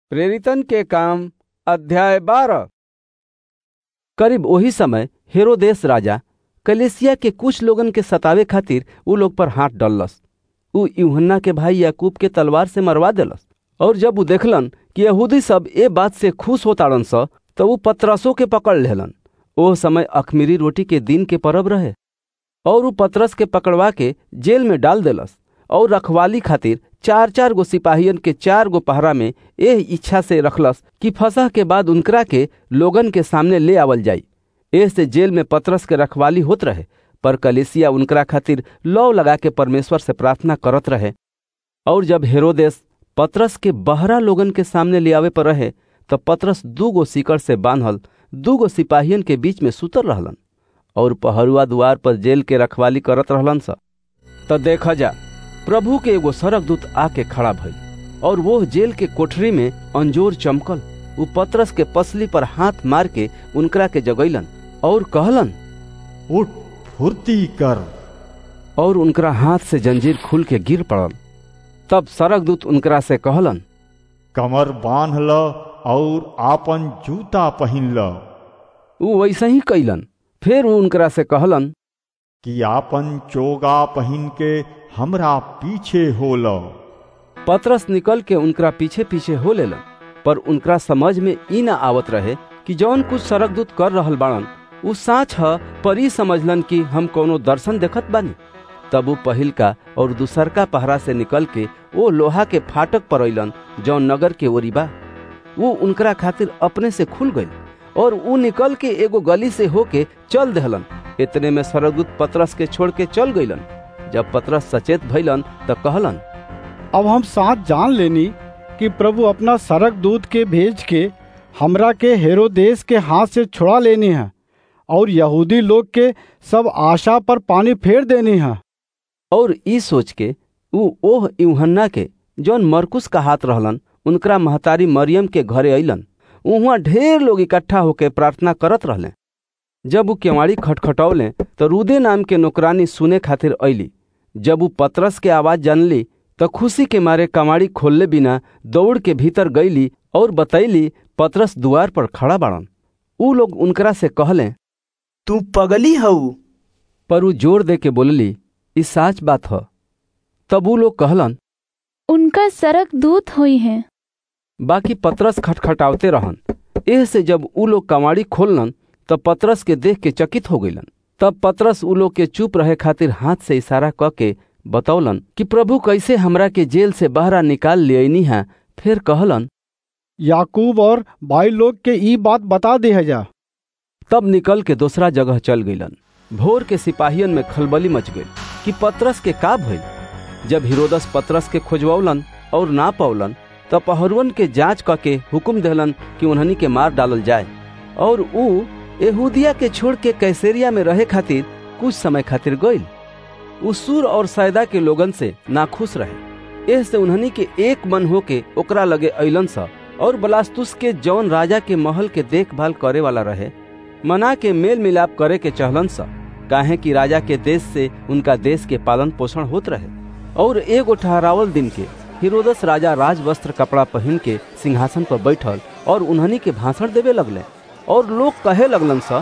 प्रेरितन के काम अध्याय बारह करीब ओही समय हेरोदेस राजा कलेसिया के कुछ लोगन के सतावे खातिर उ लोग पर हाथ डललस उ यूहन्ना के भाई याकूब के तलवार से मरवा देलस और जब उ देखलन कि यहूदी सब ए बात से खुश होताड़न स त उ पतरसों के पकड़ लेहलन ओह समय अखमीरी रोटी के दिन के परब रहे और उ पतरस के पकड़वा के जेल में डाल देलस और रखवाली खातिर चार चार गो सिपाहियन के चार गो पहरा में एह इच्छा से रखलस कि फसह के बाद उनकरा के लोगन के सामने ले आवल जाई एह से जेल में पतरस के रखवाली होत रहे पर कलेसिया उनकरा खातिर लौ लगा के परमेश्वर से प्रार्थना करत रहे और जब हेरोदेस पतरस के बहरा लोगन के सामने ले आवे पर रहे तब पतरस दू गो सीकड़ से बांधल दू गो सिपाहियन के बीच में सुतर रहलन और पहरुआ द्वार पर जेल के रखवाली करत रहलन स त देख जा प्रभु के एगो सरक दूत आके खड़ा भइल और वो जेल के कोठरी में अंजोर चमकल उ पतरस के पसली पर हाथ मार के उनकरा के जगैलन और कहलन उठ फुर्ती कर और उनकरा हाथ से जंजीर खुल के गिर पड़ल तब सरक दूत उनकरा से कहलन कमर बांध ल और आपन जूता पहिन ल उ वैसे ही कैलन फिर उ उनकरा से कहलन कि आपन चोगा पहिन के हमरा पीछे हो ल पतरस निकल के उनकरा पीछे पीछे हो लेलन पर उनकरा समझ में ई ना आवत रहे कि जौन कुछ सरक दूत कर रहल बाड़न उ साँच ह पर ई समझलन कि हम कोनो दर्शन देखत बानी तब उ पहिल का और दूसरका पहरा से निकल के वो लोहा के फाटक पर अइलन जौन नगर के ओरी बा वो उनकरा खातिर अपने से खुल गई और उ निकल के एगो गली से होके चल दहलन इतने में सरगुत पतरस के छोड़ के चल गईलन जब पतरस सचेत भइलन त कहलन अब हम साथ जान लेनी कि प्रभु अपना सरक दूत के भेज के हमरा के हेरोदेस के हाथ से छुड़ा लेनी है और यहूदी लोग के सब आशा पर पानी फेर देनी है और ई सोच के उ ओह यूहन्ना के जौन मरकुस का हाथ रहलन उनकरा महतारी मरियम के घरे अइलन उहाँ ढेर लोग इकट्ठा होके प्रार्थना करत रहले जब उ केवाड़ी खटखटौले तो रूदे नाम के नौकरानी सुने खातिर अइली जब उ पतरस के आवाज जानली तो खुशी के मारे कमाड़ी खोलले बिना दौड़ के भीतर गईली और बतैली पतरस दुआर पर खड़ा बाड़न उ लोग उनकरा से कहले तू पगली हऊ पर उ जोर दे के बोलली ई साच बात ह तब उ लोग कहलन उनका सरक दूत हुई है बाकी पतरस खटखटावते रहन एह से जब उ लोग कमाड़ी खोललन तब पतरस के देख के चकित हो गईलन तब पतरस उ लोग के चुप रहे खातिर हाथ से इशारा क के बतौलन कि प्रभु कैसे हमरा के जेल से बहरा निकाल लियनी है फिर कहलन याकूब और भाई लोग के ई बात बता दे जा तब निकल के दूसरा जगह चल गईलन भोर के सिपाहियन में खलबली मच गई कि पतरस के का भइल जब हिरोदस पतरस के खोजवौलन और ना पौलन तब पहरुअन के जांच क के हुक्म देहलन कि उन्हनी के मार डालल जाए और उ यहूदिया के छोड़ के कैसेरिया में रहे खातिर कुछ समय खातिर गईल उ सूर और सैदा के लोगन से नाखुश रहे एह से उन्हनी के एक मन होके ओकरा लगे अइलन सा और बलास्तुस के जौन राजा के महल के देखभाल करे वाला रहे मना के मेल मिलाप करे के चहलन सा काहे कि राजा के देश से उनका देश के पालन पोषण होत रहे और एगो ठहरावल दिन के हिरोदस राजा राज वस्त्र कपड़ा पहन के सिंहासन पर बैठल और उन्हनी के भाषण देवे लगले और लोग कहे लगलन सा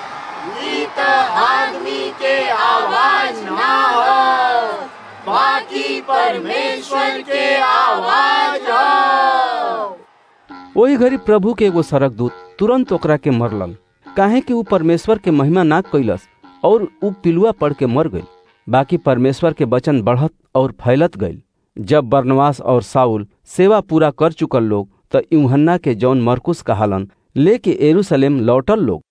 आदमी के आवाज ना हो बाकी परमेश्वर के आवाज हो वही घड़ी प्रभु के एगो सरक दूत तुरंत ओकरा के मरलन काहे कि उ परमेश्वर के महिमा ना कैलस और उ पिलुआ पड़ के मर गई बाकी परमेश्वर के वचन बढ़त और फैलत गई जब बरनवास और साउल सेवा पूरा कर चुकल लोग त यूहन्ना के जौन मरकुस कहालन लेके एरूशलेम लौटल लोग